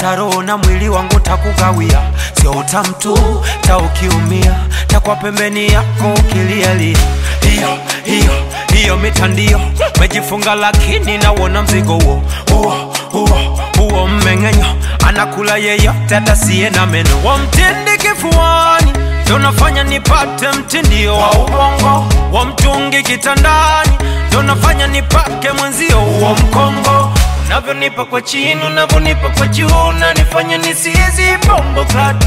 hata roho na mwili wangu takugawia, sio utamu tu, ta ukiumia takwa pembeni yako ukilialia. Hiyo hiyo hiyo mitandio mejifunga, lakini nawona mzigo huo huo huo huo mmeng'enyo, anakula yeyote atasiye na meno, wamtindi kifuani ndo nafanya nipate mtindio wa ubongo wa mtungi kitandani, ndo nafanya nipake mwenzio wa mkongo unavyonipa kwa chini, unavyonipa kwa juu, unanifanya nisizi bombo clat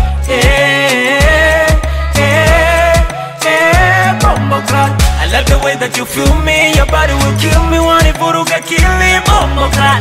eh, eh, eh, bombo clat I love the way that you feel me, your body will kill me, wanivuruga kili bombo clat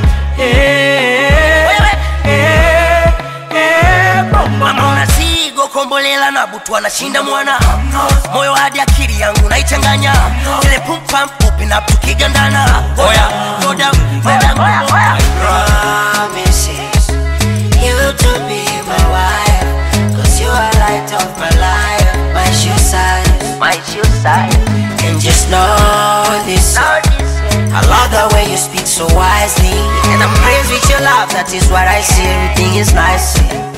eh, eh, eh, bombo mama unasigo kombolela na butu anashinda mwana moyo hadi akili yangu naichanganya ile pumpam open up tukigandana oya go down go down oya promises you to be my wife Cause you are light of my life My shoe size my shoe size And just know this I love the way you speak so wisely And I'm praised with your love That is what I see Everything is nice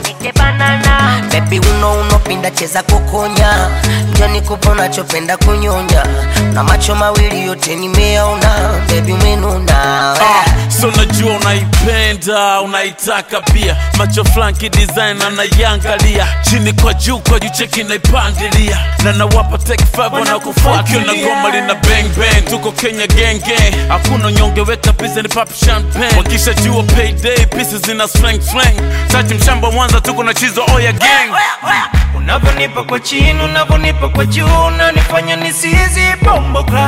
Baby uno unopinda cheza kukonya njoni kupa unachopenda kunyonya na macho mawili yote nimeona Baby umenuna Ah, so najua unaipenda unaitaka pia macho flanki design anaiangalia chini kwa juu kwa juu cheki naipandilia na nawapa take five wanakufuatia na goma lina bang bang tuko kenya gang gang hakuna nyonge weka pesa ni pop champagne wakisha jua payday pieces zina slang slang tati mshamba mwanza tuko na chizo oya gang unavyonipa kwa chini, unavyonipa kwa juu, unanifanya nisizi bombo clat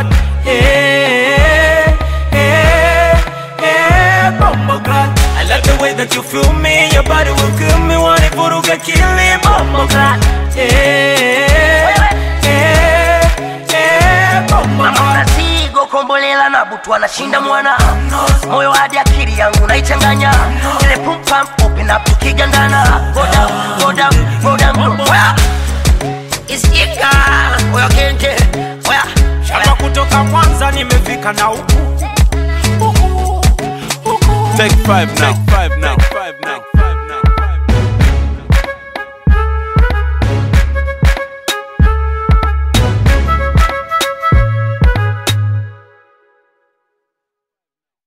eh, eh, eh, bombo clat I love the way that you feel me, your body will kill me, wanivuruga kili bombo clat eh, eh, eh, bombo mama clat unasigo kombolela na butu anashinda mwana moyo hadi akili yangu naichanganya ile pumpam open up tukigandana go down go down go down oya isikika oya kenge oya Shamba kutoka Mwanza nimefika na huku huku huku take five now